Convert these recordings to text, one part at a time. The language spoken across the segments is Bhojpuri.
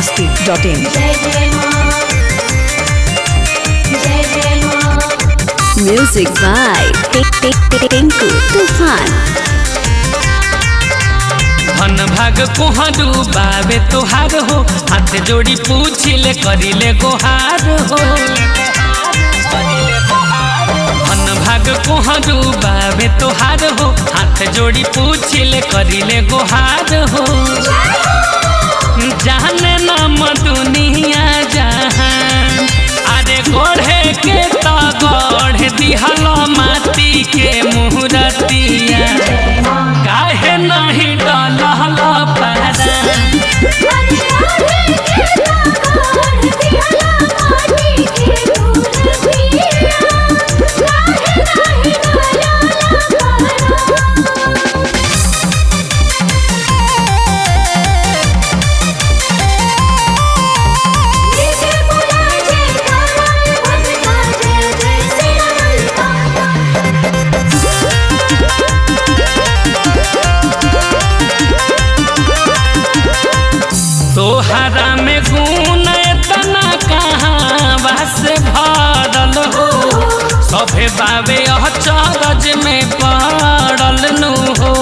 masti.in. जय जय माँ जय जय माँ Music by Tinku Tufan. धन भाग कोहरू बाबे तोहार हो हाथ जोड़ी पूछिले करिले गोहार हो धन भाग कोहरू बाबे तोहार हो हाथ जोड़ी पूछिले करिले गोहार हो जाने नाम दुनिया जहान अरे गोढ़े के तो गढ़ दिहल माटी के मुहरतिया काहे नहीं डलहल पारा तोहरा में गुण इतना कहाँ बस भरल हो सभे बाबे अचरज में पड़ल नु हो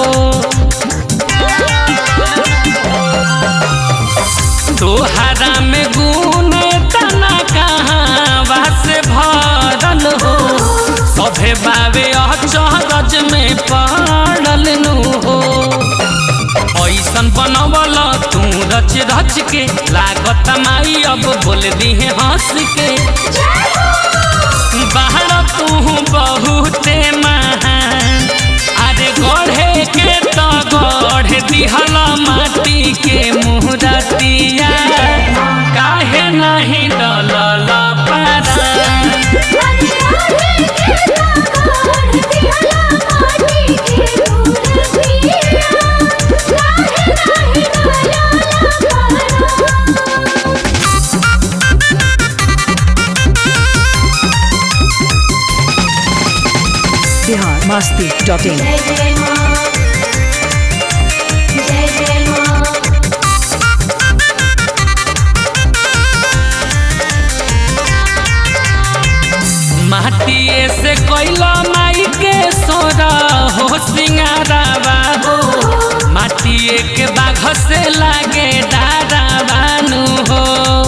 तोहरा में गुण इतना कहाँ बस भरल हो सभे बाबे अचरज में पड़ल नु हो ऐसन बनवल तू रच रच के लागत माई अब बोल दिहे हंस के बाहर तू बहुते महान अरे गढ़े के तो गढ़ दिहल माटी के मुहरतिया काहे नहीं डलल पारा Bihar masti.in. जय जय माँ जय जय माँ माटिए से कोइला माई के सोरा हो सिंगारावा हो माटिए के बाघ से लागे डारा बानू हो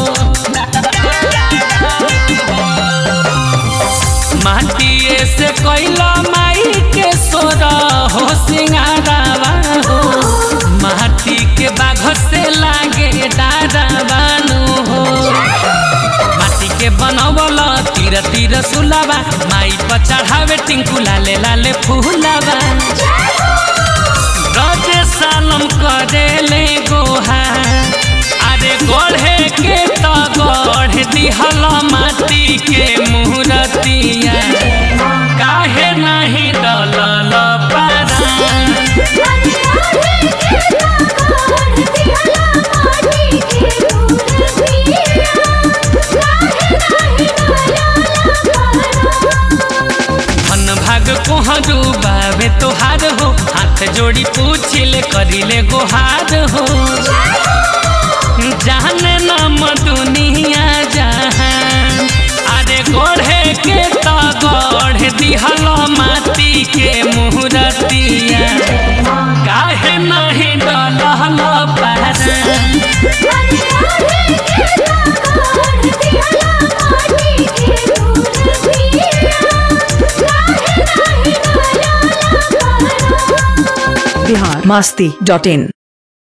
माटिए से कोइला माई के सोरा हो सिंगारावा हो माटी के बाघ से लागे डारा बानू हो माटी के बनवल तीर तीर सुलावा माई पर चढ़ावे टिंकू लाले लाले फूलावा रजे सालम करेले गोहा अरे गढ़े के तो गढ़ दिहल माटी के मुहरतिया काहे नहीं डलल पारा धन भाग कोहरू बाबे तोहार हो हाथ जोड़ी पूछिले करिले गोहार हो जाने नाम दुनिया जहान अरे गढ़े के तो गढ़ दिहल माटी के मुहरतिया काहे नहीं डलहल पारा Bihar masti.in.